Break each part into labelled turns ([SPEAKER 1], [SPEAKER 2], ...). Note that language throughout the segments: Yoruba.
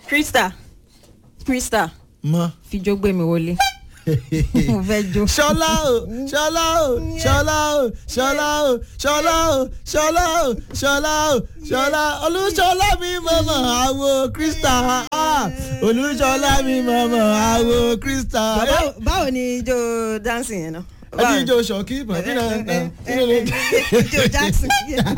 [SPEAKER 1] krista krista
[SPEAKER 2] mọ.
[SPEAKER 1] fijó gbé mi wọlé mo fẹ́ jó.
[SPEAKER 2] ṣọlá o ṣọlá o ṣọlá o ṣọlá o ṣọlá o ṣọlá o ṣọlá o ṣọlá olùṣọlá mi mọ̀mọ́ àwo krista ah, olùṣọlá mi mọ̀mọ́ àwo krista.
[SPEAKER 1] báwo báwo ni ijó dancing yẹn náà.
[SPEAKER 2] ẹni ijó ṣọkí bàbí náà
[SPEAKER 1] ijó jackson.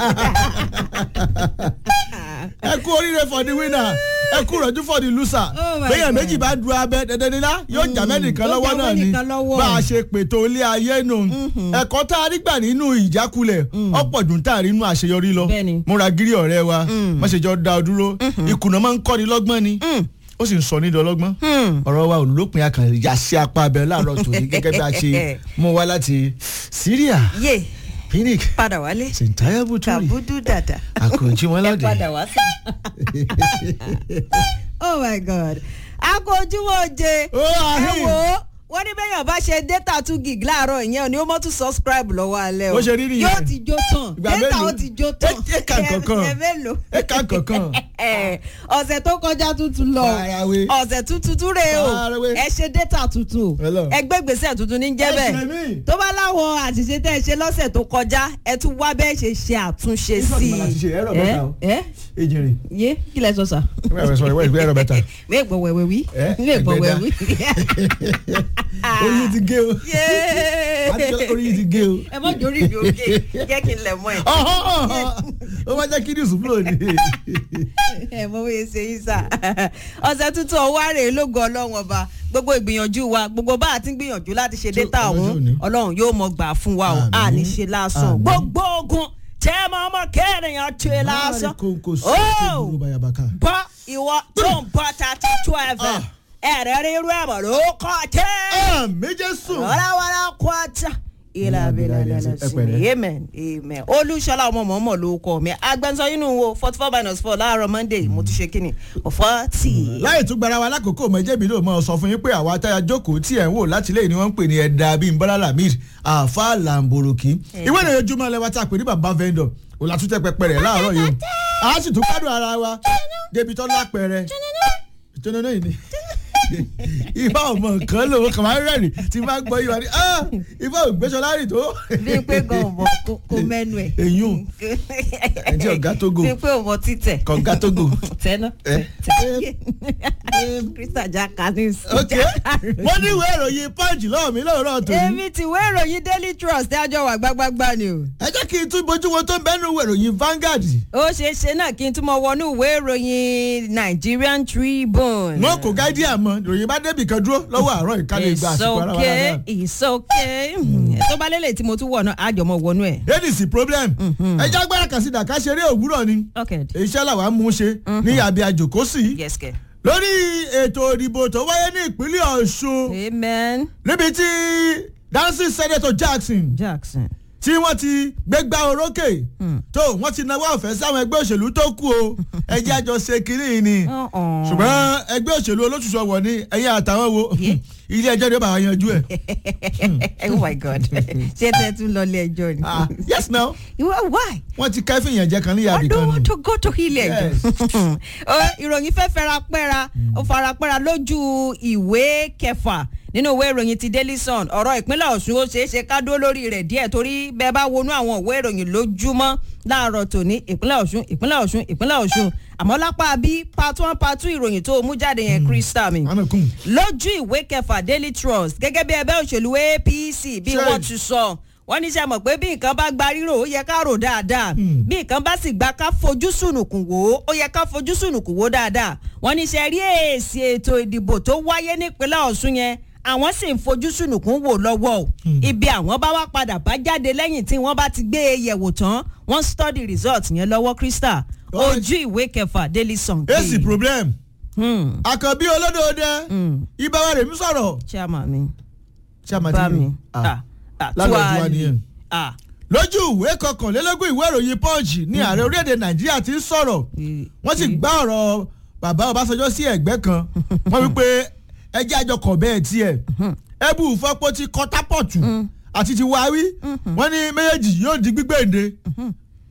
[SPEAKER 2] ẹ kú oríire for the winner ẹ kú rọ̀jú for the loser
[SPEAKER 1] Oh my
[SPEAKER 2] bẹ́ẹ̀
[SPEAKER 1] God.
[SPEAKER 2] méjì bá du abẹ dandanila yóò jà mẹ́nìkan
[SPEAKER 1] Yóò
[SPEAKER 2] lọ́wọ́
[SPEAKER 1] jà
[SPEAKER 2] náà ni
[SPEAKER 1] mẹ́nìkan lọ́wọ́.
[SPEAKER 2] bá a ṣe pètò ilé ayé nù ẹ̀kọ́ tá a rí gbà nínú ìjákulẹ̀ ọ̀pọ̀ dùn tá a rí inú àṣeyọrí lọ
[SPEAKER 1] Bẹ́ẹ̀ni.
[SPEAKER 2] múra gírí ọ̀rẹ́ wa má ṣe jọ da ọ dúró ìkùnà máa ń kọ́ni lọ́gbọ́n ni ó sì ń sọ nídìí ọlọ́gbọ́n ọ̀rọ̀ wa olùlópin akàn yà sí apá abẹ láàárọ̀ tòní gẹ́gẹ́ bí a ṣe mú wa láti Syria
[SPEAKER 1] yé
[SPEAKER 2] Phoenix
[SPEAKER 1] padà wálé
[SPEAKER 2] sèǹtáyà bùtúrì
[SPEAKER 1] kàbúdú dàda.
[SPEAKER 2] àkànjí wọn
[SPEAKER 1] ẹ
[SPEAKER 2] lọ́dẹ.
[SPEAKER 1] padà wá sí. oh my god akójúmọ́ oje
[SPEAKER 2] Ó,
[SPEAKER 1] ẹ
[SPEAKER 2] àhín.
[SPEAKER 1] wò ó wọ́n ní bẹ́yàn bá ṣe data two gig láàárọ̀ ìyẹn ò ní ó mọ́ tún subscribe lọ́wọ́ alẹ́ o
[SPEAKER 2] Bó ṣe rí nìyẹn.
[SPEAKER 1] yóò ti jó tán
[SPEAKER 2] Ìgbà
[SPEAKER 1] data
[SPEAKER 2] mélòó?
[SPEAKER 1] ó ti jó tán
[SPEAKER 2] Ẹ- ẹ kà kankan.
[SPEAKER 1] ẹ mélòó
[SPEAKER 2] ẹ ká kankan.
[SPEAKER 1] ẹ ọ̀sẹ̀ tó kọjá tuntun lọ
[SPEAKER 2] Faraway.
[SPEAKER 1] ọ̀sẹ̀ tuntun tún rè o
[SPEAKER 2] Faraway.
[SPEAKER 1] ẹ ṣe data tuntun
[SPEAKER 2] Hello.
[SPEAKER 1] ẹ gbé gbèsè tuntun ní jẹ́
[SPEAKER 2] Ẹ ṣe
[SPEAKER 1] bẹ́ẹ̀
[SPEAKER 2] mí.
[SPEAKER 1] tó bá láwọn àṣìṣe tẹ́ ẹ ṣe lọ́sẹ̀ tó kọjá ẹ tún wá bẹ́ẹ̀ ṣe ṣe àtúnṣe
[SPEAKER 2] Ìfọ̀dù
[SPEAKER 1] sí
[SPEAKER 2] màlá ti ṣe, ẹ̀rọ mẹ́ta o.
[SPEAKER 1] i. ẹ
[SPEAKER 2] ejìnrìn.
[SPEAKER 1] yé kí lẹ sọ sà.
[SPEAKER 2] wẹ́ẹ̀ sọ̀rọ̀ wẹ́ẹ̀ ẹ̀rọ bẹ́ta.
[SPEAKER 1] wé gbọ́ wẹ̀wẹ̀ wí.
[SPEAKER 2] Ẹ,
[SPEAKER 1] wé gbọ́
[SPEAKER 2] ẹgbẹ́
[SPEAKER 1] wẹ̀wẹ̀ wí.
[SPEAKER 2] orí yìí ti gé o. Àti orí yìí ti gé o.
[SPEAKER 1] ẹ mọ jórí mi òkè jẹ́ kí n lẹ̀ mọ́ ẹ̀.
[SPEAKER 2] ọ̀họ́ ọ̀họ́ ó máa jẹ́ kí ní ìsúfúlò ni.
[SPEAKER 1] ẹ mọ bóyá ṣe yín sà. ọ̀sẹ̀ tuntun ọwọ́ àrè lógo ọlọ́run ọba gbogbo ìgbìyànjú wa gbogbo bá a ti ń gbìyànjú láti ṣe data
[SPEAKER 2] ọjọ́
[SPEAKER 1] ọ̀hún
[SPEAKER 2] òní.
[SPEAKER 1] ọlọ́run yóò mọ gbà fún wa o
[SPEAKER 2] Àmín.
[SPEAKER 1] a ní ṣe lásán
[SPEAKER 2] Àmín.
[SPEAKER 1] gbogbo ogun tẹ́ ẹ máa mọ kẹ́ẹ̀nìyàn ṣe lásán.
[SPEAKER 2] kò kò sí
[SPEAKER 1] Ó!
[SPEAKER 2] ìdúró bayabaka.
[SPEAKER 1] bọ́ ìwọ tó ń bọ́ thirty two fm ẹ̀rẹ́ rírú ẹ̀mọ̀ ló kọ́ tẹ́.
[SPEAKER 2] méje sùn.
[SPEAKER 1] wàràwàrà kwata ìlàbílẹ̀ amen amen olùṣọlá ọmọ mọ̀ọ́mọ̀ ló kọ́ mi agbẹnusọ inú wo forty four minus four láàárọ̀ monday mo ti ṣe kíni forty.
[SPEAKER 2] láì tún gbara wa lákòókò mọ̀jẹ́bí ló mọ̀ sọ fún yín pé àwa táyà jókòó tí ẹ̀ ń wò láti lẹ́yìn ni wọ́n ń pè ní ẹ̀dá bíi bọ́lá lamid àfa làǹbòròkì ìwé ìròyìn ojúmọ́ lẹ́wà tá a pè ní bàbá vendor òlàtúntẹ̀ pẹpẹ rẹ̀ láàárọ̀ yìí o a sì tún gbádùn ara wa débi tó lápẹẹrẹ ìtọ́nà náà yìí ni ìfá ọmọ nǹkan lòun kàn máa ń rẹ́rìn tí bá gbọ́ yìí wá ní "Ah, ìfá ògbésọlá rìn tó.
[SPEAKER 1] bí pé gan ọmọ kó mẹ́nu ẹ̀.
[SPEAKER 2] èyún ẹ̀jẹ̀ ọ̀gá tógo
[SPEAKER 1] bí pé ọmọ títẹ̀.
[SPEAKER 2] kọ̀ǹgá tógo.
[SPEAKER 1] tẹ́ná.
[SPEAKER 2] Eh.
[SPEAKER 1] krista jaka ní
[SPEAKER 2] ok wọ́n ní ìwé ìròyìn punch lọ́wọ́ mi lọ́wọ́ tòun.
[SPEAKER 1] èmi tìwé ìròyìn daily trust dájọ́ wà gbágbágbá ni o.
[SPEAKER 2] ẹ jẹ́ kí n tún bójú wo tó ń bẹ́nu ìwé ìròyìn Vanguard.
[SPEAKER 1] ó ṣeé ṣe náà kí n tún mọ wọnú ìwé ìròyìn nigerian tribune.
[SPEAKER 2] wọn kò gáídì àmọ́ ìròyìn bá débì kan dúró lọ́wọ́ àárọ̀ ìkànnì ìgbà
[SPEAKER 1] it's
[SPEAKER 2] àsìkò ara wa
[SPEAKER 1] okay
[SPEAKER 2] lára.
[SPEAKER 1] it's okay tó bá lélẹ̀ tí mo tún wọ̀ náà àjọmọ̀ wọnú ẹ̀.
[SPEAKER 2] ladies problem ẹ jẹ́ agbára kan sí dàka ṣeré òwúrọ̀ ni
[SPEAKER 1] okay
[SPEAKER 2] iṣẹ́ làwa mú un ṣe ní àbí àjòkó sí
[SPEAKER 1] yes kẹ.
[SPEAKER 2] lórí ètò ìdìbò tó wáyé ní ìpínlẹ̀ Ọ̀ṣun
[SPEAKER 1] amen
[SPEAKER 2] níbi tí dancing senator Jackson
[SPEAKER 1] jackson.
[SPEAKER 2] tí wọ́n ti gbégbá orókè tó wọ́n ti nawọ́ ọ̀fẹ́ sáwọn ẹgbẹ́ òṣèlú tó kù o ẹjẹ́ àjọ ṣe kínní ni
[SPEAKER 1] Uh-uh.
[SPEAKER 2] ṣùgbọ́n ẹgbẹ́ òṣèlú olóṣùṣù ọ̀wọ̀ ni ẹ̀yìn àtàwọn wo ilé ẹjọ́ ni ó bá wa yanjú ẹ̀.
[SPEAKER 1] oh my god ṣé tẹ tún lọ ilé ẹjọ́ ni.
[SPEAKER 2] Ah, yes now
[SPEAKER 1] ìwọ why.
[SPEAKER 2] wọ́n ti kẹ́fìn yẹn jẹ́ kan ní
[SPEAKER 1] I
[SPEAKER 2] yàbí
[SPEAKER 1] don't
[SPEAKER 2] kan
[SPEAKER 1] want
[SPEAKER 2] ni.
[SPEAKER 1] to go to ilé ẹjọ́. Ó, ìròyìn fẹ́ fẹ́ra pẹ́ra ó fara pẹ́ra lójú ìwé kẹfà nínú ìwé ìròyìn ti daily sun ọ̀rọ̀ ìpínlẹ̀ ọ̀ṣun ó ṣeé ṣe ká dúró lórí rẹ̀ díẹ̀ torí bẹ́ẹ̀ bá wọnú àwọn ìwé ìròyìn lójúmọ́ láàárọ̀ tòní ìpínlẹ̀ ọ̀ṣun ìpínlẹ̀ ọ̀ṣun ìpínlẹ̀ ọ̀ṣun àmọ́ lápá bí part one part two ìròyìn tó mú jáde yẹn krista mi
[SPEAKER 2] àmì kùn.
[SPEAKER 1] lójú ìwé kẹfà daily trust gẹ́gẹ́ bí ẹgbẹ́ òṣèlú apc bí
[SPEAKER 2] Ṣé-
[SPEAKER 1] wọ́n ti sọ wọ́n ní sẹ́ mọ̀ pé bí nǹkan bá gba rírò ó yẹ ká rò dáadáa bí nǹkan bá sì gba ká fojú sùnùkùn wò ó ó yẹ ká fojú sùnùkùn wò dáadáa wọ́n ní sẹ́ rí èsì ètò ìdìbò tó wáyé nípínlẹ̀ ọ̀ṣun yẹn àwọn sì ń fojú sùnùkùn wò lọ́wọ́ o ibi àwọn bá wá padà bá jáde lẹ́yìn tí wọ́n bá ti gbé e yẹ̀wò tán wọ́n study result yẹn lọ́wọ́ krista
[SPEAKER 2] Alright.
[SPEAKER 1] ojú ìwé kẹfà daily sun.
[SPEAKER 2] èsì problem
[SPEAKER 1] Hmm,
[SPEAKER 2] àkànbí olódòdè
[SPEAKER 1] hmm,
[SPEAKER 2] ibà rẹ̀ mi sọ̀rọ̀.
[SPEAKER 1] chairman mi
[SPEAKER 2] ṣé a máa
[SPEAKER 1] bá
[SPEAKER 2] ti
[SPEAKER 1] mi
[SPEAKER 2] rí
[SPEAKER 1] ah ah
[SPEAKER 2] lálọ́
[SPEAKER 1] tuwali.
[SPEAKER 2] tiwa nìyẹn.
[SPEAKER 1] ah
[SPEAKER 2] lójú ìwé kọkànlélógún ìwé ìròyìn punch ní ààrẹ orílẹ̀-èdè nàìjíríà ti ń sọ̀rọ̀ wọ́n sì gbá ọ̀rọ̀ bàbá ọbásanjọ́ sí ẹ̀gbẹ́ kan wọ́n wí pé ẹjẹ́ àjọkọ̀ bẹ́ẹ̀ tiẹ̀ ẹbú ìfọ́pọ̀ ti kọ́tápọ̀tù àti ti wáwí wọ́n ní méjèèjì yóò di gbígbèǹde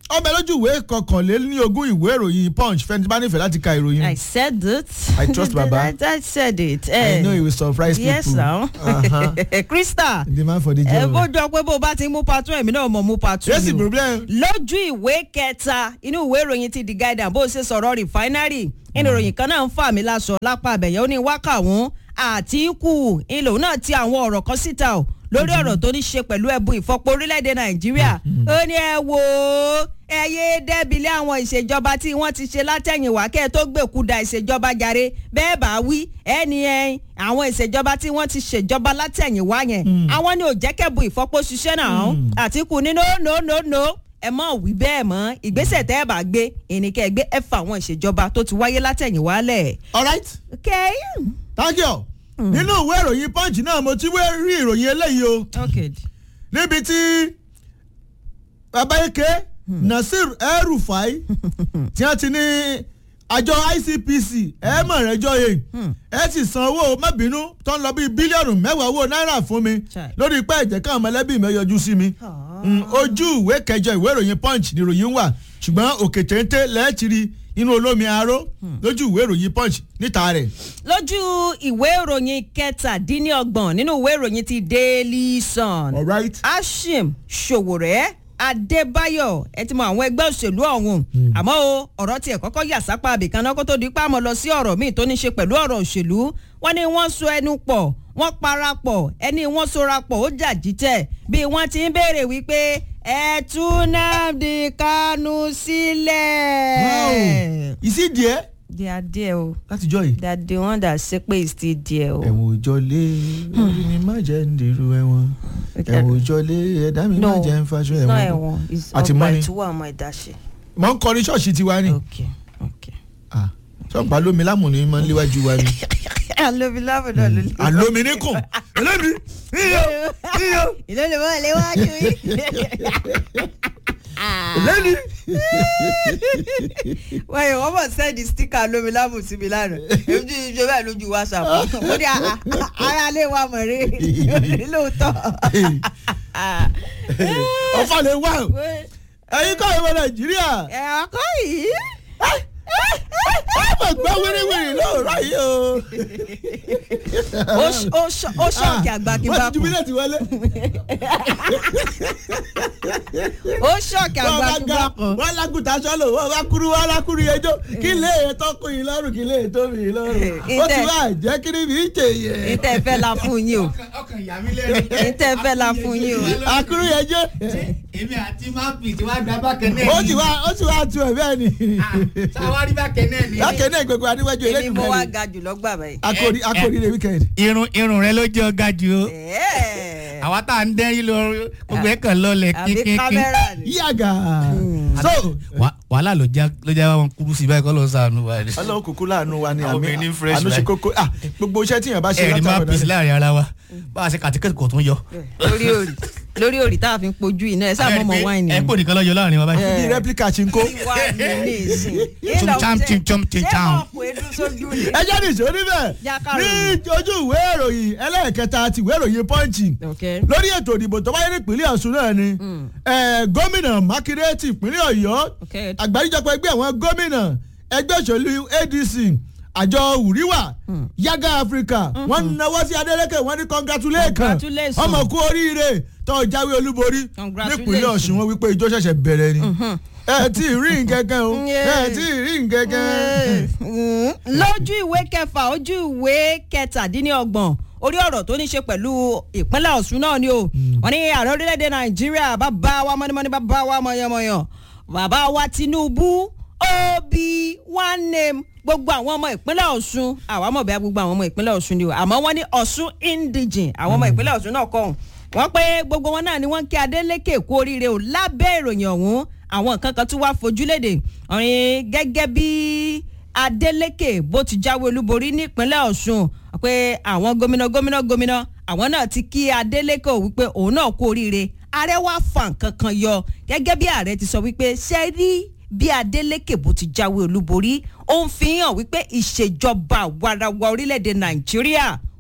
[SPEAKER 2] ọbẹ̀ lójú ìwé kọkànlélógún ìwé ìròyìn punch fẹ́ni tí bá nífẹ̀ẹ́ láti ka ìròyìn.
[SPEAKER 1] I said it.
[SPEAKER 2] I trust Baba.
[SPEAKER 1] I, I said it.
[SPEAKER 2] I know it will surprise
[SPEAKER 1] yes,
[SPEAKER 2] people.
[SPEAKER 1] now.
[SPEAKER 2] Uh-huh.
[SPEAKER 1] Krista.
[SPEAKER 2] the man for the
[SPEAKER 1] ẹ
[SPEAKER 2] job.
[SPEAKER 1] bó jọ pé bó bá ti mú patún ẹ̀mí náà mọ̀ mú patún.
[SPEAKER 2] yes
[SPEAKER 1] ni o.
[SPEAKER 2] problem.
[SPEAKER 1] lójú ìwé kẹta inú ìwé ìròyìn ti the guardian bó ṣe sọ̀rọ̀ refinery inú ìròyìn kan náà ń fà mí láṣọ lápá abẹ̀yẹ ó ní wákàwọn àtìkù ìlò náà ti àwọn ọ̀rọ̀ kan síta o lórí ọ̀rọ̀ tó ní ṣe pẹ̀lú ẹ̀bùn ìfọpo orílẹ̀-èdè nàìjíríà ó ní ẹ wò ó ẹ yé dẹ́bilẹ̀ àwọn ìṣèjọba tí wọ́n ti ṣe látẹ̀yìnwá kẹ́ ẹ tó gbèkúda ìṣèjọba jàre bẹ́ẹ̀ bá wí ẹni ẹ àwọn ìṣèjọba tí wọ́n ti ṣèjọba látẹ̀yìnwá yẹn àwọn ni ò jẹ́ kẹ́bùn ìfọpo ṣiṣẹ́ náà àtìkù ní no no no no ẹ mọ̀ wí bẹ́ẹ̀ mọ́ ìgbésẹ̀ tẹ́ ẹ bá gbé ẹnikẹ́ gbé ẹ fa àwọn ìṣèjọba tó ti wáyé látẹ̀yìnwá lẹ̀.
[SPEAKER 2] all right
[SPEAKER 1] okay.
[SPEAKER 2] thank you. nínú ìwé ìròyìn punch náà mo ti wé rí ìròyìn eléyìí o
[SPEAKER 1] okay.
[SPEAKER 2] níbi tí babayeke nasir el-rufai tí wọ́n ti ní àjọ icpc ẹ mọ̀ rẹ̀ jọ yìí ẹ sì san owó má bínú tó ń lọ bíi bílíọ̀nù mẹ́wàá owó náírà fún mi
[SPEAKER 1] Chai.
[SPEAKER 2] lórí pé ẹ̀jẹ̀ kan mọ̀lẹ́bí mi yọjú sí mi Mm, ojú ìwé kẹjọ ìwé ìròyìn punch ni ìròyìn wà ṣùgbọ́n òkè téńté lẹ́ẹ̀tìrì inú olómi aró lójú ìwé ìròyìn punch níta rẹ̀.
[SPEAKER 1] lójú ìwé ìròyìn kẹtàdínlọ́gbọ̀n nínú ìwé ìròyìn ti daily sun.
[SPEAKER 2] all right.
[SPEAKER 1] ashim sowore adébáyọ̀ ẹ ti mọ àwọn ẹgbẹ́ òṣèlú ọ̀hún àmọ́ o ọ̀rọ̀ tiẹ̀ kọ́kọ́ yà sápá àbìkan náà kó tó di pàmò lọ sí ọ̀rọ̀ míì tó ní ṣe pẹ̀lú ọ̀rọ̀ òṣèlú wọ́n ní wọ́n so ẹnu pọ̀ wọ́n parapọ̀ ẹni wọ́n sora pọ̀ ó jà jíjẹ́ bí wọ́n ti ń béèrè wípé ẹ tú nnamdi kanu sílẹ̀.
[SPEAKER 2] wow is it there
[SPEAKER 1] they are there o
[SPEAKER 2] látijọ́ yìí.
[SPEAKER 1] they are the one that say pé is still there o.
[SPEAKER 2] ẹ̀wọ̀n òjọ́lé orí ni má jẹ́ ń dèrò ẹ̀wọ̀n ẹ̀wọ̀n òjọ́lé ẹ̀dá mi má
[SPEAKER 1] No,
[SPEAKER 2] jẹ́ ń faṣọ
[SPEAKER 1] it's not
[SPEAKER 2] ẹ̀wọ̀n.
[SPEAKER 1] ẹ̀wọ̀n it's
[SPEAKER 2] Àti
[SPEAKER 1] ọgbà
[SPEAKER 2] mọ́ni.
[SPEAKER 1] ìtúwọ̀ ọmọ ìdáṣe.
[SPEAKER 2] mọ̀ ń kọrin ṣọ́ọ̀ṣì tiwa ni.
[SPEAKER 1] okay okay.
[SPEAKER 2] Ah, sọ́ọ̀pá lómi lámùní máa ń léwájú wa ni.
[SPEAKER 1] alomi lábùdó ló lè.
[SPEAKER 2] àlómi ní kùn ẹlẹ́mi iyọ̀ iyọ̀
[SPEAKER 1] ìlú lè mọ̀ léwájú yìí.
[SPEAKER 2] ẹlẹ́mi.
[SPEAKER 1] wọ́n yẹ wọ́n mọ̀ sẹ́ẹ̀dì stíkà lómi lábù sí mi lánàá èmi tí ṣe bẹ́ẹ̀ lójú whatsapp mo ní "Ah, ah, ara lè wà mọ̀ rí lóòótọ́.
[SPEAKER 2] ọ̀fà lè wá o ẹ̀yin kọ́ ìwọ nàìjíríà
[SPEAKER 1] ẹ̀ ọkọ yìí.
[SPEAKER 2] ẹ mọ̀ gbọ́ wíríwíri lóòrọ̀ yìí o.
[SPEAKER 1] ó ṣ- ó ṣ- ó ṣọ̀kì àgbà kí n bá
[SPEAKER 2] wọ́n ti
[SPEAKER 1] kú
[SPEAKER 2] jubilẹ̀ ti wọlé.
[SPEAKER 1] ó ṣọ̀kì àgbà
[SPEAKER 2] wọ́n
[SPEAKER 1] kí n
[SPEAKER 2] bá
[SPEAKER 1] bá
[SPEAKER 2] ga
[SPEAKER 1] kú.
[SPEAKER 2] wọ́n lágùntà sọ́lọ̀ wọ́n bá kúrú wọ́n lákúrú ẹjọ́ kí lè tọ́ kún yín lọ́rùn kí lè tó mi lọ́rùn. ó ti
[SPEAKER 1] Ìtẹ̀-
[SPEAKER 2] wá jẹ́ kí ni mi ń jẹ yẹ.
[SPEAKER 1] ìtẹ̀ fẹ́ la fún yín o
[SPEAKER 3] ọkàn ìyá mi lẹ́nu.
[SPEAKER 1] ìtẹ̀ fẹ́ la fún yín o.
[SPEAKER 2] àkúrú ẹjọ́
[SPEAKER 3] èmi àti mápì tí wàá gba bákẹ́ náà
[SPEAKER 2] ó ti wá ó ti wá tu ẹ̀ bẹ́ẹ̀ ni.
[SPEAKER 3] sáwárí bákẹ́ náà ni.
[SPEAKER 2] lákẹ́ náà gbogbo adéwájú
[SPEAKER 1] èmi mo wá
[SPEAKER 2] eléyìí
[SPEAKER 1] ga jù lọ́gbà báyìí.
[SPEAKER 2] akori akori rẹ̀ weekend.
[SPEAKER 3] irun irun rẹ ló jẹ́ ọ̀gá jù o.
[SPEAKER 1] Ẹ̀ẹ́.
[SPEAKER 3] àwa tá à ń dẹ́rí lọ gbogbo ẹ̀ kàn lọlẹ̀
[SPEAKER 1] àbí
[SPEAKER 3] kínkínkín.
[SPEAKER 1] kámẹ́rà ni.
[SPEAKER 2] yíyàgà. so
[SPEAKER 3] Wà- wàhálà ló já ló já wọn kúrú sí báyìí kọ́ ló ń sànù wa.
[SPEAKER 2] ọlọ́run kúkú láàánú wa ni
[SPEAKER 3] Àwọn
[SPEAKER 2] àmì
[SPEAKER 3] obìnrin ní fresh
[SPEAKER 2] àánú ṣe
[SPEAKER 3] life.
[SPEAKER 2] kókó ah gbogbo iṣẹ́ tíyàn bá ṣe
[SPEAKER 3] ẹ̀rí má
[SPEAKER 2] látàwọn
[SPEAKER 3] pèsè
[SPEAKER 2] náà.
[SPEAKER 3] láàrin ara wa bá a ṣe kàtíkẹ́tì kò tún yọ.
[SPEAKER 1] lórí òrì lórí òrì tá a fi ń pojú iná ẹ sáà mọ̀mọ́ wáìnì.
[SPEAKER 3] ẹ̀ ń pò nìkan lọ́jọ́ láàrin wa báyìí.
[SPEAKER 2] bí replica ṣe ń kó.
[SPEAKER 1] wá ní ní ìsìn.
[SPEAKER 3] Chum-cham, chim-chum, chim-cham.
[SPEAKER 1] ṣé ọ̀pọ̀ edu sójú ni.
[SPEAKER 2] ẹ jẹ́ nìṣó níbẹ̀
[SPEAKER 1] Jákàrò.
[SPEAKER 2] ní ojú ìwé ìròyìn ẹlẹ́ẹ̀kẹta ti ìwé ìròyìn pọ́ǹchì
[SPEAKER 1] Okay.
[SPEAKER 2] lórí ètò ìdìbò tó wáyé nípínlẹ̀ ọ̀ṣun náà ni eh, gómìnà mákindé ti ìpínlẹ̀ ọ̀yọ́
[SPEAKER 1] Okay.
[SPEAKER 2] àgbáríjọpọ̀ ẹgbẹ́ àwọn gómìnà ẹgbẹ́ òṣèlú adc àjọ wùríwà yaga africa wọ́n náwó sí adeleke wọ́n ní congratulation
[SPEAKER 1] Congratulations.
[SPEAKER 2] ọmọ kú oríire tó jáwé olúborí
[SPEAKER 1] Congratulations.
[SPEAKER 2] nípínlẹ̀ ọ̀ṣun wọ́n wípé ijó ṣẹ̀ṣẹ̀ bẹ̀rẹ̀ ni ẹ tí ì rí nǹkankan o
[SPEAKER 1] Yeah.
[SPEAKER 2] ẹ tí ì rí nǹkankan.
[SPEAKER 1] Mm. lójú ìwé kẹfà ojú ìwé kẹtàdínlọ́gbọ̀n orí ọ̀rọ̀ tó ní ṣe pẹ̀lú ìpínlẹ̀ ọ̀ṣun náà ni o wọ́n ní ààrẹ orílẹ̀-èdè nàìjíríà bàbá wa mọ́nímọ́ní bàbá wa mọ̀yànmọ̀yàn bàbá wa tinubu obi one name gbogbo àwọn ọmọ ìpínlẹ̀ ọ̀ṣun àwa mọ̀ bẹ́ẹ̀ gbogbo àwọn ọmọ ìpínlẹ̀ ọ̀ṣun ni o àmọ́ wọ́n ní ọ̀ṣun indigene àwọn ọmọ ìpínlẹ̀ ọ̀ṣun náà kọ́ ọ̀hún wọ́n pé gbogbo wọn náà ni wọ́n ń kí adeleke kú oríire o lábẹ́ ìròyìn ọ̀hún àwọn nǹkan kan tún wá fojúlédè ọ̀rìn gẹ́gẹ́ bí adeleke bó ti jáwé olúborí nípínlẹ̀ ọ̀ṣun pé àwọn gómìnà gómìnà gómìnà àwọn náà ti kí adeleke ò wípé òun náà kú oríire ààrẹ wá fa nǹkan kan yọ gẹ́gẹ́ bí ààrẹ ti sọ wípé ṣe rí bí adeleke bó ti jáwé olúborí ó ń fi hàn wípé ìṣèjọba àwarawa orílẹ̀-èdè nàìjíríà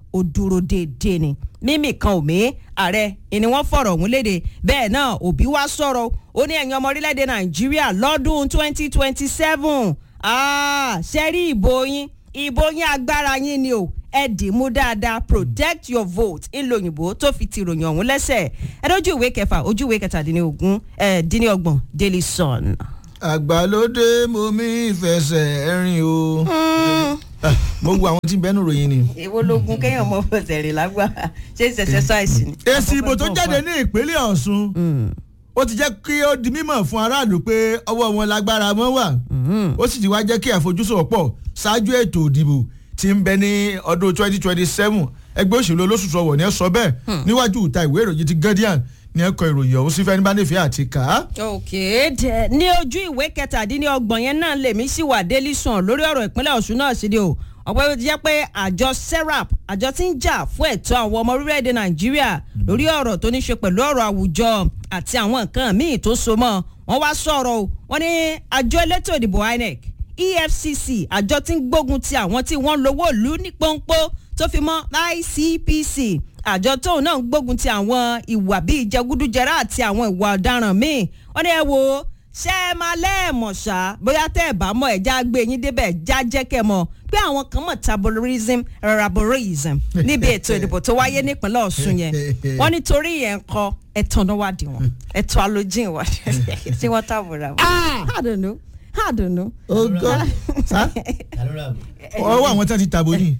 [SPEAKER 1] ó dúró déédéé ni mímì kan ò mí ààrẹ ni wọ́n fọ̀rọ̀ ọ̀hún léde bẹ́ẹ̀ náà òbí wá sọ̀rọ̀ ó ní ẹ̀yin ọmọ orílẹ̀-èdè nàìjíríà lọ́dún 2027 ṣe rí ìbò yín ìbò yín agbára yín ni o ẹ dì í mú dáadáa protect your vote ńlò òyìnbó tó fi ti ròyìn ọ̀hún lẹ́sẹ̀ ẹ lójú ìwé kẹfà ojú ìwé kẹtàdínlógún ẹ dínlọ́gbọ̀n daily sun.
[SPEAKER 2] àgbàlódé mo mi fẹsẹ̀ rìn o. Ah, mo wo àwọn tí ń bẹ́nu ròyìn ni.
[SPEAKER 1] èwo lógun kéèyàn mọ fẹsẹ̀ rìn lágbára ṣé ìṣẹ̀ṣẹ̀ ṣáìsì ni.
[SPEAKER 2] èsì ìbò tó jáde ní ìpínlẹ̀ ọ̀ṣun ó ti jẹ́ kí ó di mímọ̀ fún aráàlú pé ọwọ́ wọn lágbára mọ́ wà ó sì ti wá jẹ́ kí àfojúsùn pọ̀ ṣáájú ètò ìdìbò tí ń bẹ ní ọdún 2027 ẹgbẹ́ òṣèlú olóṣùṣù ọwọ̀ ni ẹ sọ bẹ́ẹ̀ níwájú ìta ìwé ìròyìn ti guardian ní ẹ̀kọ́ ìròyìn ọ̀hún sí fẹ́ni bá nífẹ̀ẹ́ àti kà á.
[SPEAKER 1] òkè dẹ ní ojú ìwé kẹtàdínlọ́gbọ̀n yẹn náà lèmi sì wà délé sàn lórí ọ̀rọ̀ ìpínlẹ̀ ọ̀ṣun náà sí ni o ọ̀pọ̀ yóò ti jẹ́ pé àjọ serap àjọ tí ń jà fún ẹ̀tọ́ àwọn ọmọ orílẹ̀-èdè nàìjíríà lórí ọ̀rọ̀ tó ní ṣe pẹ̀lú ọ̀rọ̀ àwùjọ àti àwọn nǹkan míì tó so mọ́ wọ́n wá sọ̀rọ̀ o wọ́n ní àjọ elétò ìdìbò inec efcc àjọ tí ń gbógun ti àwọn tí wọ́n lówó ìlú ní pọ́npọ́ tó fi mọ́ icpc àjọ tóun náà ń gbógun ti àwọn ìwà bíi jẹgúdújẹrá àti àwọn ìwà ọ̀daràn míì wọ́n ní ẹ wo ṣé ẹ máa lẹ́ẹ̀mọ̀ ṣá bóyá tẹ́ ẹ bá mọ̀ ẹ̀ já gbé yín débẹ̀ já jẹ́ kẹ́ mọ̀ pé àwọn kan mọ̀ tabolism raborism níbi ètò ìdìbò tó wáyé nípínlẹ̀ ọ̀ṣun yẹn wọ́n nítorí yẹn ń kọ́ ẹ̀tàn náà wá dì wọ́n ẹ̀tọ́ alójìn wá tí wọ́n tàbùrà wọ́n. I don't know I don't know.
[SPEAKER 2] ó gọ́ sá ọwọ́ àwọn tí wọ́n ti tàbó yìí.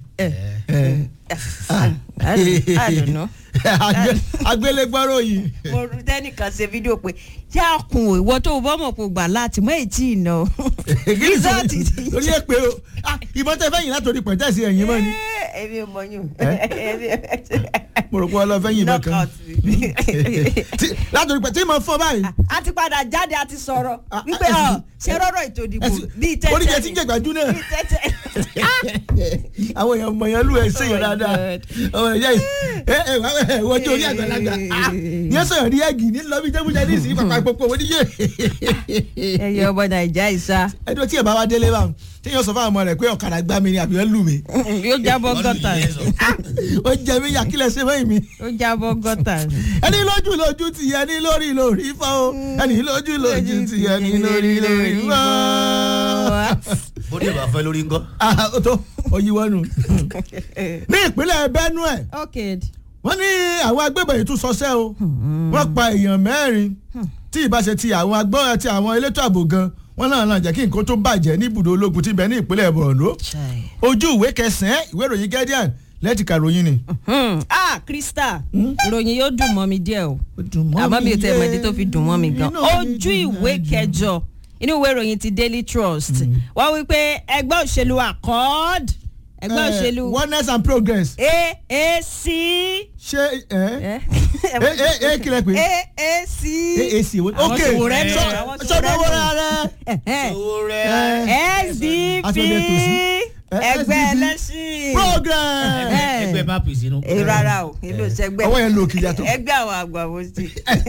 [SPEAKER 1] I don't know.
[SPEAKER 2] agbélégbọ́rọ̀ yìí.
[SPEAKER 1] mo rí tẹ́nìkan ṣe fídíò pé yá kun o ìwọ tó o bọ́ mọ̀ kó gbà láti mọ èyí ìnà o. Result ti-
[SPEAKER 2] lórí ẹ pé o Ah, ìbọn tẹ fẹ́yìn látòrí pẹ̀tẹ́sì ẹ̀yìn mọ́ ni
[SPEAKER 1] èmi ò mọ yún.
[SPEAKER 2] mo rò pé ọlọ́fẹ́ yìí bọ̀ kan
[SPEAKER 1] knockout
[SPEAKER 2] Tí- látòrí pẹ̀ tí mo fọ́ báyìí.
[SPEAKER 1] a ti padà jáde a ti sọ̀rọ̀
[SPEAKER 2] Ah,
[SPEAKER 1] wípé
[SPEAKER 2] ah,
[SPEAKER 1] ọ ṣe rọ́rọ̀ ètò ìdìbò
[SPEAKER 2] ẹsì-
[SPEAKER 1] bíi tẹ́tẹ́
[SPEAKER 2] oníjẹ tí ń jẹ̀gbájú náà
[SPEAKER 1] bíi tẹ́tẹ́.
[SPEAKER 2] àwọn èèyàn mọ̀ yẹn lù ẹ̀ sèyàn
[SPEAKER 1] Oh my
[SPEAKER 2] dáadáa
[SPEAKER 1] God.
[SPEAKER 2] ọmọ ìyá yìí ẹ ẹ wà ẹ wọ́n jó orí àgbàlagbà Ah, yẹn sọ̀rọ̀ ní ẹ̀gì ní lọ́bí jẹ́mújẹ́ ní ìsìn pàpà ìpòpò wọ́n níyẹ.
[SPEAKER 1] ẹyẹ ọmọ nàìjà ìsá
[SPEAKER 2] ẹjọ́ tí ẹ̀ bá wá délé bá tí yóò sọ fún àwọn ọmọ rẹ̀ pé ọ̀kadà gbá mi ni àbí wọ́n lù mí
[SPEAKER 1] yóò jábọ́ gọ́tà
[SPEAKER 2] ó jẹ mí yà kílẹ̀ ṣe mẹ́yìn mi.
[SPEAKER 1] yóò jábọ́ gọ́tà.
[SPEAKER 2] ẹni lójú lójú ti ẹni lórí lórí fọ́ o ẹni lójú lójú ti ẹni lórí lórí fọ́.
[SPEAKER 3] bóde bá fẹ́ lórí ńkọ́.
[SPEAKER 2] Ah, ó tó oyíwọ́nù. ní ìpínlẹ̀ benue
[SPEAKER 1] ok
[SPEAKER 2] wọ́n ní àwọn agbébọn yìí tún sọsẹ́ o wọ́n pa èèyàn mẹ́rin tí ìbáṣe ti àwọn agbọ́n àti àwọn elétò ààbò gan wọ́n náà náà jẹ́ kí nǹkan tó bàjẹ́ ní ibùdó ológun tí ń bẹ ní ìpínlẹ̀ borno
[SPEAKER 1] chai.
[SPEAKER 2] ojú ìwé kẹsàn-án ìwé ìròyìn guardian lẹ́tìkà ròyìn ni.
[SPEAKER 1] Hmm. ah krista ìròyìn yóò dùn mọ́ mi díẹ̀ o àmọ́ mi ò tẹ́ ẹ̀mọ́dé tó fi dùn mọ́ mi gan ojú ìwé kẹjọ inú ìwé ìròyìn ti daily trust wọ́n wí pé ẹgbẹ́ òṣèlú accord ẹgbẹ́ òṣèlú
[SPEAKER 2] oneness and progress
[SPEAKER 1] aac
[SPEAKER 2] ṣé ẹ ẹ ẹ kílẹ̀ pé
[SPEAKER 1] aac
[SPEAKER 2] aac wo
[SPEAKER 1] Àwọn
[SPEAKER 2] ok
[SPEAKER 1] ṣòwò rẹ nù, àwọn ṣòwò rẹ
[SPEAKER 2] sọdọ̀wọ́
[SPEAKER 1] nù.
[SPEAKER 2] rẹ
[SPEAKER 3] owó rẹ̀.
[SPEAKER 1] sdp
[SPEAKER 2] Àtúndé tòsí.
[SPEAKER 1] ẹgbẹ́
[SPEAKER 2] SDP.
[SPEAKER 1] ẹlẹ́sìn
[SPEAKER 2] progress
[SPEAKER 1] Eh.
[SPEAKER 3] ẹgbẹ́ bá pèsè inú.
[SPEAKER 1] Eh, rárá o èlò ìṣẹ́gbẹ́
[SPEAKER 2] ọwọ́ yẹn lò kì í yàtọ̀.
[SPEAKER 1] ẹgbẹ́ àwọn àgbà wo sí.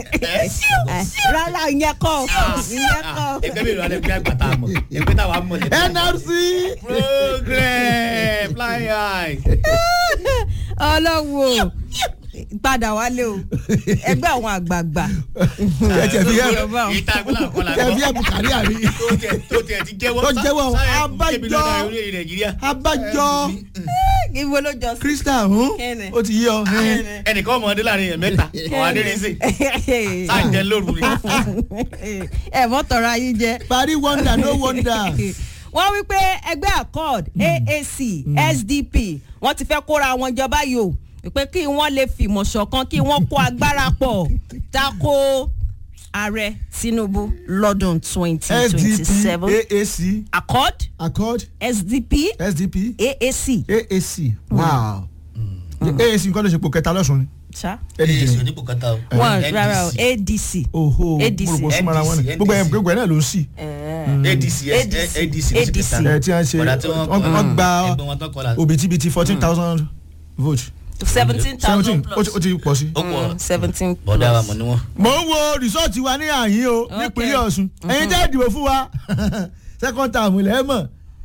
[SPEAKER 1] rárá ìyẹn kọ́ ìyẹn kọ́.
[SPEAKER 3] ẹgbẹ́ mi ló wà lẹ́gbẹ́ àgbàtà mọ̀ ẹgbẹ́ táwa mọ̀ lẹ́gbẹ́.
[SPEAKER 2] nrc
[SPEAKER 3] progress fly high.
[SPEAKER 1] ọlọ́wọ́ padà wálé o ẹgbẹ́ àwọn àgbààgbà.
[SPEAKER 2] ẹ tiẹ̀ fi yẹ
[SPEAKER 3] ìta ìpínlẹ̀ àkọlà
[SPEAKER 2] ẹ fi yẹ bukari àrí
[SPEAKER 3] tó tiẹ̀ tó tiẹ̀ ti jẹ́wọ́.
[SPEAKER 2] Tó jẹ́wọ́,
[SPEAKER 3] sáyẹn
[SPEAKER 2] abájọ.
[SPEAKER 3] kébì lọ́dọ̀ orílẹ̀-èdè nàìjíríà.
[SPEAKER 2] abájọ
[SPEAKER 1] ibo ló jọ sí.
[SPEAKER 2] krista ọ̀hún
[SPEAKER 1] Kíni?
[SPEAKER 2] ó ti yí ọ.
[SPEAKER 3] ẹnìkan ọmọdé láàrin yẹn mẹ́ta ọ̀hún adérísè sáà jẹ́ lóru ni.
[SPEAKER 1] ẹ mọ́ tọrọ ayé jẹ.
[SPEAKER 2] parí wonder no wonder.
[SPEAKER 1] wọ́n wí pé ẹgbẹ́ accord aac sdp wọ́n ti fẹ́ kóra wọn jọ báyìí o pé kí wọ́n lè fìmọ̀ ṣọ̀kan kí wọ́n kó agbára pọ̀ tako ààrẹ tinubu lọ́dún twenty twenty
[SPEAKER 2] sdp
[SPEAKER 1] seven
[SPEAKER 2] aac
[SPEAKER 1] accord
[SPEAKER 2] accord
[SPEAKER 1] sdp
[SPEAKER 2] sdp
[SPEAKER 1] aac.
[SPEAKER 2] aac wow aac nǹkan ló ṣe pò kẹta lọ́sùn ni.
[SPEAKER 1] ṣá
[SPEAKER 3] èyí sì onípò kẹta o.
[SPEAKER 1] wọn rárá o adc.
[SPEAKER 2] oho
[SPEAKER 1] ADC.
[SPEAKER 2] mo rò pé súnmọ́ra wọn ni
[SPEAKER 3] NDC.
[SPEAKER 2] gbogbo ẹ̀ gbogbo ẹ̀ náà ló ń sì.
[SPEAKER 3] adc
[SPEAKER 1] ADC.
[SPEAKER 3] adc ló ṣe kẹta.
[SPEAKER 2] ẹ tí wọ́n ṣe
[SPEAKER 3] Bọ̀dá tí wọ́n
[SPEAKER 2] wọ́n wọ́n gba
[SPEAKER 3] ẹgbẹ́ wọn tán kọlà.
[SPEAKER 2] òbítíbitì fourteen thousand vote
[SPEAKER 1] seventeen
[SPEAKER 2] seventeen
[SPEAKER 1] thousand
[SPEAKER 2] ó ti- ó
[SPEAKER 1] plus.
[SPEAKER 2] ti pọ̀ sí.
[SPEAKER 3] ó pọ̀
[SPEAKER 1] seventeen
[SPEAKER 3] bọ̀dá wa
[SPEAKER 1] plus.
[SPEAKER 3] mọ̀ ní wọn.
[SPEAKER 2] mo ń wo rìsọ́ọ̀tì wa ní àyín o
[SPEAKER 1] Okay.
[SPEAKER 2] nípínlẹ̀ ọ̀ṣun ẹ̀yin tẹ́ ìdìbò fún wa second term ilẹ̀ ẹ̀ mọ̀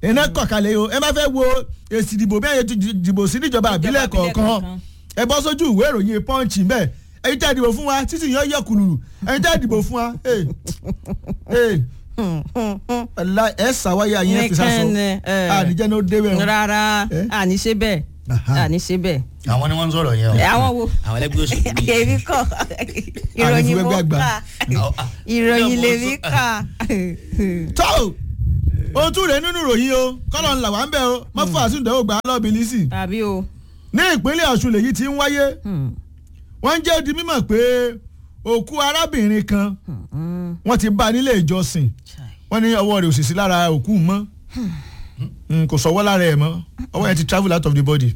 [SPEAKER 2] iná kọ̀kalẹ̀ o ẹ má fẹ́ wo èsì ìdìbò bí ẹ̀yẹ ti dìbò sí níjọba àbílẹ̀
[SPEAKER 1] àbílẹ̀
[SPEAKER 2] kọ̀ọ̀kan
[SPEAKER 1] kọ̀ọ̀kan.
[SPEAKER 2] ẹ bọ́ sójú ìwé ìròyìn punch ń bẹ̀ ẹ̀yin tẹ́ dìbò fún wa títí yẹn yẹ kùlùlù ẹ̀yin tẹ́ dìbò fún wa ee ee ọ̀la ẹ̀ sàwáyé àyìn ẹ̀ fi sásọ
[SPEAKER 1] Nìkan ni, ẹ.
[SPEAKER 2] àníjẹ́ ní ó débẹ̀ o.
[SPEAKER 1] rárá
[SPEAKER 2] Eh?
[SPEAKER 1] àní ṣe bẹ́ẹ̀
[SPEAKER 2] Aha.
[SPEAKER 1] àní ṣe bẹ́ẹ̀.
[SPEAKER 3] àwọn ni wọ́n ń sọ̀rọ̀ yẹn o.
[SPEAKER 1] àwọn wo
[SPEAKER 3] àwọn ẹlẹ́gbẹ́ òṣèlú yìí.
[SPEAKER 1] èmi kọ ìròyìn mo
[SPEAKER 2] Àní fi wẹ́gbẹ́
[SPEAKER 1] kà
[SPEAKER 3] àgbà.
[SPEAKER 1] ìròyìn
[SPEAKER 3] Ilé
[SPEAKER 1] lèmi
[SPEAKER 3] ọmọ
[SPEAKER 1] kà.
[SPEAKER 2] tó o tún rẹ̀ nínú ìròyìn o kọ́lọ̀ ńlá wà ń bẹ̀ o má fún àsìndẹ́wò gbà á lọ́ọ́ bìlísì
[SPEAKER 1] tàbí o.
[SPEAKER 2] ní ìpínlẹ̀ ọ̀ṣun lèyí ti ń wáyé wọ́n ń jẹ́ di mímọ̀ pé òkú arábìnrin kan wọ́n ti bá a nílé ìjọsìn wọ́n ní ọwọ́ rẹ̀ ò sì sí lára òkú mọ́ Mm, kò sọ́wọ́ lára ẹ̀ mọ́ ọwọ́ yẹn ti travel out of the body.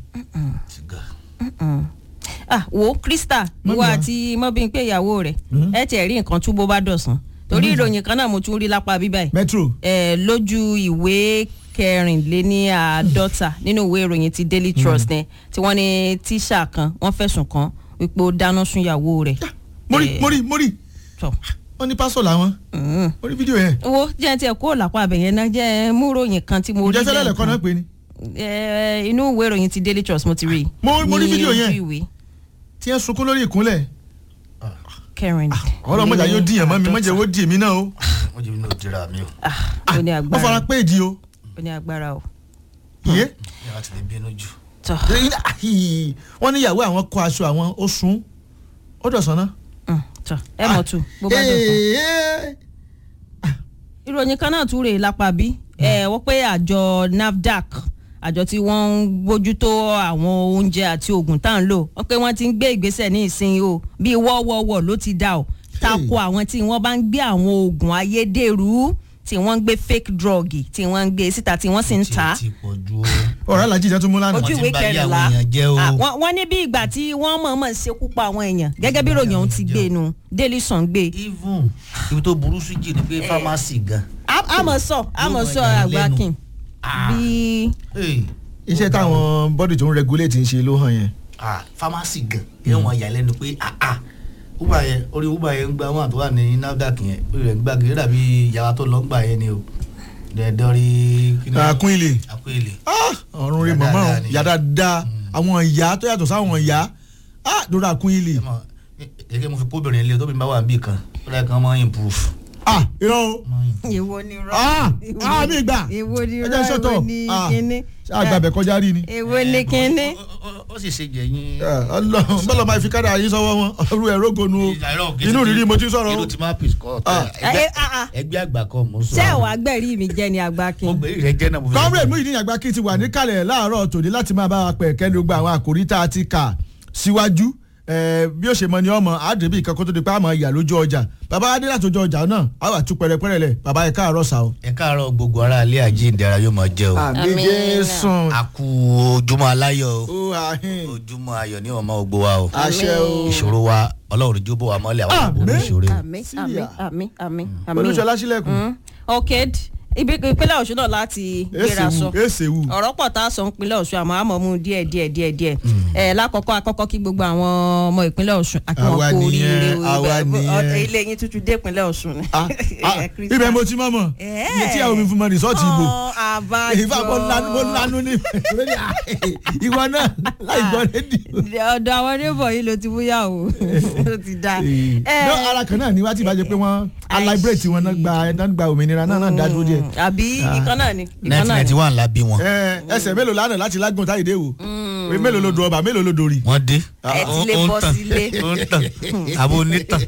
[SPEAKER 1] ah wo krista
[SPEAKER 2] Mọ́mì
[SPEAKER 1] wo
[SPEAKER 2] wa.
[SPEAKER 1] àti mọ́bìnpé ìyàwó rẹ̀ ẹ tiẹ̀ rí nǹkan tú bó bá dọ̀sán torí ìròyìn kan náà mo tún rí lápá bíbá yìí
[SPEAKER 2] metro
[SPEAKER 1] eh, lójú ìwé kẹrìnléníàádọ́ta nínú ìwé ìròyìn ti daily trust ní tí wọ́n ní tíṣà kan wọ́n fẹ̀sùn kàn wípé ó dáná sun ìyàwó rẹ̀.
[SPEAKER 2] mórí
[SPEAKER 1] Eh,
[SPEAKER 2] mórí mórí
[SPEAKER 1] tọ̀.
[SPEAKER 2] wọ́n ní pásọ̀ làwọn
[SPEAKER 1] Mm.
[SPEAKER 2] mórí fídíò yẹn
[SPEAKER 1] wo jẹ́ tiẹ̀ kó lápá abẹ̀yẹn náà jẹ́ mú ròyìn kan tí mo rí
[SPEAKER 2] ǹjẹ́ fẹ́lẹ́ lẹ́kọ́ náà
[SPEAKER 1] lẹ́ẹ̀kan.
[SPEAKER 2] pé ni
[SPEAKER 1] Eh, inú ìwé ìròyìn ti daily trust mo ti rí i.
[SPEAKER 2] Mo- mo rí
[SPEAKER 1] Ní
[SPEAKER 2] fídíò yẹn.
[SPEAKER 1] ojú ìwé
[SPEAKER 2] tí ẹ sunkún lórí ìkúnlẹ̀
[SPEAKER 1] kẹrin.
[SPEAKER 2] ọ̀rọ̀ mọ̀jà yóò dìyàn mọ́ mi mọ̀jà yóò dì mí náà o
[SPEAKER 3] wọ́n jẹ́ mi náà dira mi o.
[SPEAKER 1] ó ní
[SPEAKER 2] wọ́n fara
[SPEAKER 1] agbára
[SPEAKER 2] pé ìdí o
[SPEAKER 1] ó ní agbára o.
[SPEAKER 2] yé
[SPEAKER 3] yàrá ti lè bínú jù.
[SPEAKER 1] tọ́
[SPEAKER 2] wọ́n ní ìyàwó àwọn kó aṣọ àwọn ó sun ó dọ̀sán náà.
[SPEAKER 1] mm, tọ́ ẹ mọ̀ tù bó bá dọ̀sán.
[SPEAKER 2] Ee.
[SPEAKER 1] ìròyìn kan náà tún rèé lápá bí ẹ wọ́n pé àjọ nafdac àjọ tí wọ́n ń bójútó àwọn oúnjẹ àti oògùn tá à ń lò wọ́n pé wọ́n ti ń gbé ìgbésẹ̀ ní ìsinyìí o bíi wọ́wọ́wọ́ ló ti dà o tako àwọn tí wọ́n bá ń gbé àwọn oògùn ayédèrú tí wọ́n ń gbé fake drug tí wọ́n ń gbé síta tí wọ́n sì ń tà á
[SPEAKER 3] ti pọ̀ ju o.
[SPEAKER 2] ọ̀rọ̀ alájí ìjà tó mú lánàá.
[SPEAKER 1] ojú
[SPEAKER 3] ti
[SPEAKER 1] ìwé
[SPEAKER 3] ń ba ayé
[SPEAKER 1] kẹrìnlá
[SPEAKER 3] àwọn èèyàn jẹ́ o.
[SPEAKER 1] Ah, wọ́n wọ́n ní bí ìgbà tí wọ́n mọ̀ọ́mọ̀ ṣekú pa àwọn èèyàn gẹ́gẹ́ bí ròyìn ọ̀hún ti gbé nu daily sun gbé
[SPEAKER 3] even ibi tó burú sí jì ni pé pharmacy gan.
[SPEAKER 1] A- àmọ̀ sọ àmọ̀ sọ
[SPEAKER 3] Yóò mọ
[SPEAKER 1] àgbà
[SPEAKER 3] ìyàlẹ́nu.
[SPEAKER 1] kin
[SPEAKER 3] Ah.
[SPEAKER 1] bí
[SPEAKER 3] Hey,
[SPEAKER 2] iṣẹ́ táwọn bọ́dì tó ń regulate ń ṣe ló hàn yẹn.
[SPEAKER 3] ah, pharmacy gan yóò mọ ìyàlẹ́nu pé ah ah uber yẹn orí uber yẹn ń gba wọn àtọwà ní nafdac yẹn orí rẹ̀ ń gbà kiri dàbí yàrá tó lọ ń gbà yẹn ni o dẹ̀ẹ́dọ́rí.
[SPEAKER 2] àkún ilé
[SPEAKER 3] àkún ilé.
[SPEAKER 2] ọ̀run rí
[SPEAKER 3] Ìyá
[SPEAKER 2] mọ̀mọ́
[SPEAKER 3] dáadáa
[SPEAKER 2] o
[SPEAKER 3] ni.
[SPEAKER 2] ìyá dáadáa àwọn ìyá tó yàtọ̀ sáwọn ìyá lórí àkún ilé.
[SPEAKER 3] ẹ mọ gẹ́gẹ́ mo fi kóbìnrin ilé tóbi bá wà níbì kan ó dáa kan máa improve.
[SPEAKER 2] ah irọ́ o
[SPEAKER 1] èwo ni rọ
[SPEAKER 2] ah ah mi gbà
[SPEAKER 1] èwo ni
[SPEAKER 2] ẹ
[SPEAKER 1] rọ
[SPEAKER 2] jẹ́ sọ́tọ̀
[SPEAKER 1] èwo ni
[SPEAKER 2] ah
[SPEAKER 1] kíní
[SPEAKER 2] àgbàbẹ̀ kọjá rí ni.
[SPEAKER 1] èwo ni kíní
[SPEAKER 3] Ó- ó- ó sì ṣe jẹ̀yìn.
[SPEAKER 2] ọlọ́run bọ́lá máa fi kára yín sọ́wọ́ wọn ọrú ẹ̀ rógonu o inú rírí mo ti sọ̀rọ̀ o.
[SPEAKER 3] inú ti máa pèsè kọ́
[SPEAKER 2] Ah.
[SPEAKER 1] Eh, ah, ah.
[SPEAKER 3] ẹgbẹ́ àgbà kan mo sọ.
[SPEAKER 1] ṣé ẹ̀wà gbẹ̀rí mi jẹ́ ni àgbà
[SPEAKER 3] mo
[SPEAKER 1] kin
[SPEAKER 3] gbé ìrẹ́ jẹ́ náà mo fi.
[SPEAKER 2] comrade Muyideen Àgbàkí ti wà níkàlẹ̀ láàárọ̀ tòní láti máa bá wa pẹ̀ kẹ́ni gbogbo àwọn àkòrí tá a ti kà síwájú Eh, bí ó ṣe mọ ni ọmọ àdébí ìkan kó tó di pé àmọ́ ìyà lójú ọjà bàbá adé láti ojú ọjà náà á wà tú pẹrẹpẹrẹ lẹ bàbá ẹ káàárọ̀ sá o.
[SPEAKER 3] ẹ káàárọ̀ gbogbo ara ilé àjíǹdara yóò máa jẹ́ o.
[SPEAKER 2] àmì
[SPEAKER 1] Àmín.
[SPEAKER 2] jésù.
[SPEAKER 3] a kú ojúmọ́ aláyọ̀ o.
[SPEAKER 2] ó àhín
[SPEAKER 3] ojúmọ́ ayọ̀ ní ọmọ ògbó wa o.
[SPEAKER 2] àṣẹ o.
[SPEAKER 3] ìṣòro wa ọlọ́run jó bò wá mọ́lẹ̀ àwọn
[SPEAKER 2] Àmín.
[SPEAKER 3] àbúrò ìṣòro.
[SPEAKER 1] àmì àmì
[SPEAKER 2] Syria.
[SPEAKER 1] àmì àmì àmì
[SPEAKER 2] olùṣọlá sílẹ̀kùn.
[SPEAKER 1] Mm. ok ibi ìpínlẹ̀ ọ̀ṣun náà láti gbéra sọ
[SPEAKER 2] èsèwù èsèwù.
[SPEAKER 1] ọ̀rọ̀ pọ̀ tá a sọ ìpínlẹ̀ ọ̀ṣun àmọ́ àmọ́ mú díẹ̀ díẹ̀ díẹ̀ díẹ̀ ẹ̀ lákọ̀ọ́kọ́ akọ́kọ́ kí gbogbo àwọn ọmọ ìpínlẹ̀ ọ̀ṣun àti wọn
[SPEAKER 2] Àwa
[SPEAKER 1] kú
[SPEAKER 2] nìyẹn,
[SPEAKER 1] oríire o.
[SPEAKER 2] àwa
[SPEAKER 1] Ibẹ̀-
[SPEAKER 2] nìyẹn.
[SPEAKER 1] ilé yín tuntun dé ìpínlẹ̀ ọ̀ṣun ni.
[SPEAKER 2] Ah, ah,
[SPEAKER 1] Eh, Christian.
[SPEAKER 2] ibẹ̀ mo ti mọ̀ mọ̀
[SPEAKER 1] Eh.
[SPEAKER 2] iye tí àwọn mi fún mọ rìsọ́ọ̀tì ìbò.
[SPEAKER 1] Ọ̀, àbájọ.
[SPEAKER 2] ìfà mo lanu mo lanu ní ìwọ náà láì gbọ́ rédíò.
[SPEAKER 1] ọ̀dọ̀ àwọn neighbor yìí ló ti bóyá o ló ti da.
[SPEAKER 2] no ara kan náà ni wá tí ìbá jẹ pé wọ́n aláìbírètì wọn náà gba náà gba òmìnira náà náà dá dúró díẹ̀.
[SPEAKER 1] àbí ìkan náà ni ìkan
[SPEAKER 3] nineteen
[SPEAKER 1] náà ni.
[SPEAKER 3] ninety one la bí wọn.
[SPEAKER 2] Ẹ, ẹsẹ̀ mélòó lánàá láti lágùn táyìdé wò Oye, mélòó ló do ọba mélòó ló dorí.
[SPEAKER 3] wọ́n dé.
[SPEAKER 1] Ẹ ti lè
[SPEAKER 3] Ó- ó ń
[SPEAKER 1] bọ́
[SPEAKER 3] tàn.
[SPEAKER 1] sílé.
[SPEAKER 3] ó ń tàn àbò onítàn.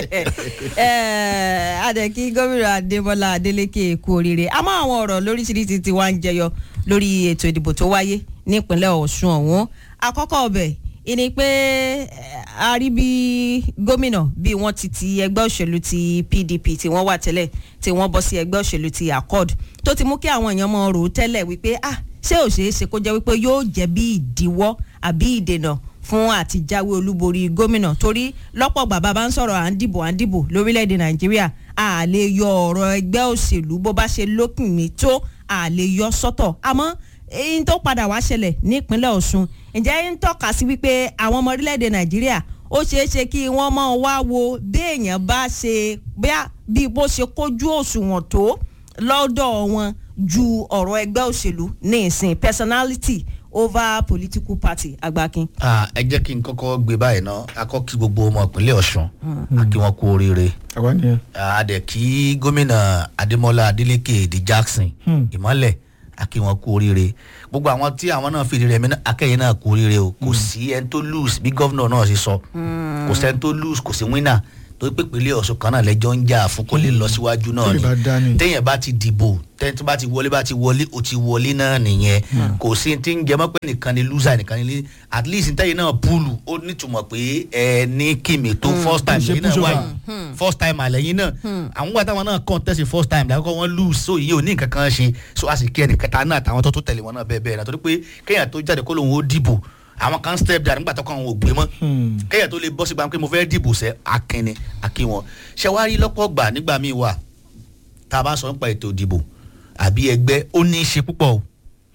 [SPEAKER 1] Eh, adẹ̀kí gómìnà adébọ́lá adélékè kú oríire àmọ́ àwọn ọ̀rọ̀ lóríṣiríṣi ti wá ń jẹyọ lórí ètò ìdìbò tó wáyé nípínlẹ̀ ọ̀ṣun ọ̀hún àkọ́kọ́ ọbẹ̀ ìní pé eh, a rí bí gómìnà bí wọ́n ti ti ẹgbẹ́ òṣèlú ti pdp tí wọ́n wà tẹ́lẹ̀ tí wọ́n bọ́ sí ẹgbẹ́ òṣèlú ti accord tó ti mú kí àwọn èèyàn mọ̀ rò ó tẹ́lẹ̀ wípé ah ṣé ò ṣeé ṣe kó jẹ́ wípé yóò jẹ́ bí ìdíwọ́ àbí ìdènà fún àtijáwé olúborí gómìnà torí lọ́pọ̀ bàbá bá ń sọ̀rọ̀ à ń dìbò à ń dìbò lórílẹ̀‐èdè nàìjíríà a lè yọ ọ̀rọ̀ ẹgbẹ́ òṣèlú bó bá ṣe lókùn mi tó a lè yọ sọ́tọ̀ àmọ́ èyí tó padà wá ṣẹlẹ̀ nípínlẹ̀ ọ̀ṣun ǹjẹ́ ń tọ́ka sí wípé àwọn ọmọ orílẹ̀‐èdè nàìjíríà ó ṣeé ṣe kí wọ́n máa wá wo béèyàn bá ṣe bí bó ṣe kójú òṣùwọ̀n tó lọ́dọ̀ wọn ju ọ̀rọ̀ ẹgbẹ́ òṣèlú ní ìsìn personality over political party agbákin.
[SPEAKER 3] Ah, ẹ jẹ́ kí n kọ́kọ́ gbé báyìí ná akọ́ kí gbogbo ọmọ ìpínlẹ̀ ọ̀ṣun a kí wọn kú oríire
[SPEAKER 2] àwa nìyẹn.
[SPEAKER 3] a dẹ̀ kí gómìnà adémọlá adélékè di jackson ìmọ̀lẹ̀ a kí wọn kú oríire gbogbo àwọn tí àwọn náà fìdí rẹmi náà akẹ́yìn náà kú oríire o kò sí ẹni tó lose bí gọ́vnà náà ṣe sọ kò sẹ́ni tó lose kò sí winner torí pé ìpínlẹ̀ ọ̀ṣun kan náà lẹ́jọ́ ń jà fún kó lè lọ síwájú náà
[SPEAKER 2] Tó lè bá dá ni.
[SPEAKER 3] ni téèyàn bá ti dìbò tẹ́ni tó bá ti wọlé bá ti wọlé o ti wọlé náà nìyẹn kò sí ti ń jẹmọ́ pé nìkan ni loser nìkan ni at least tẹ́yìn náà púùlù ó nítumọ̀ pé ẹ ní kìmì tó first time
[SPEAKER 2] Ṣe
[SPEAKER 3] lẹ́yìn náà
[SPEAKER 2] push over.
[SPEAKER 3] wáyé first time àlẹ́yìn náà àwọn gbà táwọn náà contest first time làkọ́kọ́ wọn lose so iye ò ní nǹkan kan ṣe so a sì kí ẹnìkẹta náà àtàwọn tó tó tẹ̀lé wọn náà bẹ́ẹ̀ bẹ́ẹ̀ náà torí pé kéèyàn tó jáde kó lóun ó dìbò àwọn kan step down nígbà tó kàn wọn ò gbé mọ́ kéèyàn tó lè bọ́ sí gbàgbé pé mo fẹ́ dìbò sẹ́ akínni akí wọn ṣẹwárí lọ́pọ̀ gbà nígbà míì wà tá a bá sọ nípa ètò ìdìbò àbí ẹgbẹ́ ó ní í ṣe púpọ̀ o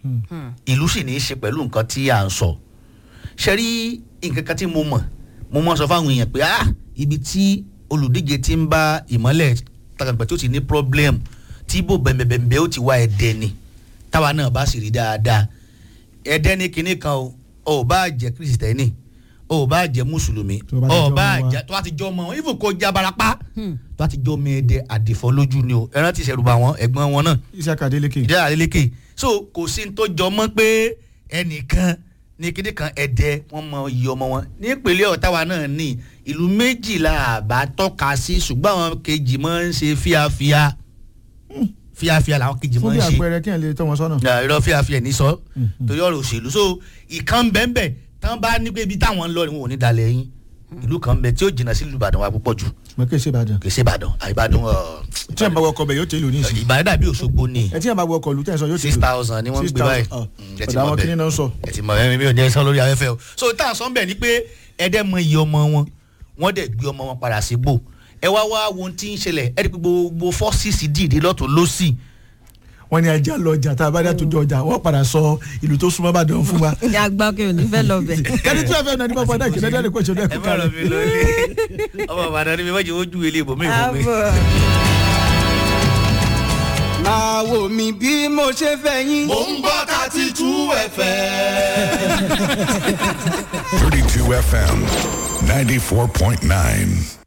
[SPEAKER 3] ìlú sì ní í ṣe pẹ̀lú nǹkan tí à ń sọ ṣe rí nǹkan kan tí mo mọ̀ mo mọ̀ sọ fáwọn èèyàn pé ah ibi tí olùdíje ti ń bá ìmọ́lẹ̀ tàgbà tí ó ti ní problem tí ibo bẹ̀m̀bẹ̀m̀bẹ̀ ó ti wá ẹ̀dẹ̀ ni táwa náà bá sì rí dáadáa ẹ̀dẹ̀ ní kinní kan o ò bá jẹ́ kírísítẹ́nì ò bá jẹ́ mùsùlùmí
[SPEAKER 2] Tó bá ti
[SPEAKER 3] ò
[SPEAKER 2] jọ
[SPEAKER 3] bá
[SPEAKER 2] ọmọ wa.
[SPEAKER 3] jẹ́ tó bá ti jọ ọmọ wọn even kó já barapá tó bá ti jọ ọmọ ẹ̀dẹ̀ àdìfọ́ lójú ni o ẹran ti ṣẹ̀rù bá wọn ẹ̀gbọ́n wọn náà
[SPEAKER 2] iṣẹ́ kàdélékè.
[SPEAKER 3] ìdí àlélékè so kò sí ní tó jọ mọ́ pé ẹnìkan ní kíní kan ẹ̀dẹ̀ wọ́n mọ iye ọmọ wọn ní ìpínlẹ̀ ọ̀táwa náà ní ìlú méjìlá àbá tọ́ka sí ṣùgbọ́n àwọn kejì máa ń ṣe fíafíà fíafíà làwọn kejì
[SPEAKER 2] fún
[SPEAKER 3] máa
[SPEAKER 2] bí
[SPEAKER 3] ń ṣe
[SPEAKER 2] àpẹẹrẹ kí ẹ lè tọ́ wọn sọ́nà.
[SPEAKER 3] na irọ́ fíafíà ní sọ torí ọ̀rọ̀ òṣèlú so ìkan bẹ́ẹ̀nbẹ́ẹ̀ tán bá ní pé ibi táwọn ń lọ ni wọn ò ní dalẹ̀ yín ìlú kan bẹ tí ó jìnnà sí ìlú Ìbàdàn wa púpọ̀ jù
[SPEAKER 2] mo kí ẹ ṣe ìbàdàn.
[SPEAKER 3] kì í ṣe Ìbàdàn àìbàdàn
[SPEAKER 2] tí ẹ bá wọ ọkọ bẹ yóò tẹ ìlú ní ìsìn.
[SPEAKER 3] Ìbàdàn dàbí Òṣogbo ni
[SPEAKER 2] ẹ tí ẹ bá wọ ọkọ ìlú tẹ̀ sọ yóò tẹ
[SPEAKER 3] six thousand ni wọ́n ń gbé báyìí Mm, ẹ ti
[SPEAKER 2] ọ̀dà
[SPEAKER 3] mọ̀
[SPEAKER 2] àwọn
[SPEAKER 3] bẹ́ẹ̀.
[SPEAKER 2] kìnìún náà ń sọ.
[SPEAKER 3] ẹ ti mọ ẹrin mi ò ní ẹ sọ lórí afẹ́fẹ́ o so tá à ń sọ bẹ́ẹ̀ ni pé ẹdẹ mọ iye ọmọ wọn wọ́n dẹ̀ gbé ọmọ wọn padà síbò ẹ wá wá wo ohun tí ń ṣẹlẹ̀ ẹ rí i pé gbogbo fọ́sísì dìde lọ́tún lọ́sì
[SPEAKER 2] wọ́n ní ajá lọ ọjà tá a bá dá tó jọ ọjà wọ́n padà sọ ìlú tó súnmọ́ bàdàn fún wa.
[SPEAKER 1] ní agbákin ò ní fẹ́ lọ bẹ̀.
[SPEAKER 2] kẹ́ni tí wọ́n fẹ́ náà ní bá padà kìlẹ̀ dáadé kó ṣe ọdún
[SPEAKER 3] ẹ
[SPEAKER 2] ẹ̀kú
[SPEAKER 3] má lọ
[SPEAKER 2] kalẹ̀.
[SPEAKER 3] mi lórí ọmọ ìbàdàn ni mi wọ́n jẹ́ ojú ilé ibòmí ibòmí.
[SPEAKER 4] máa wò mí bí mo ṣe fẹ́ yín.
[SPEAKER 5] Mo ń gbọ́ thirty two FM.
[SPEAKER 6] 32 FM 94.9.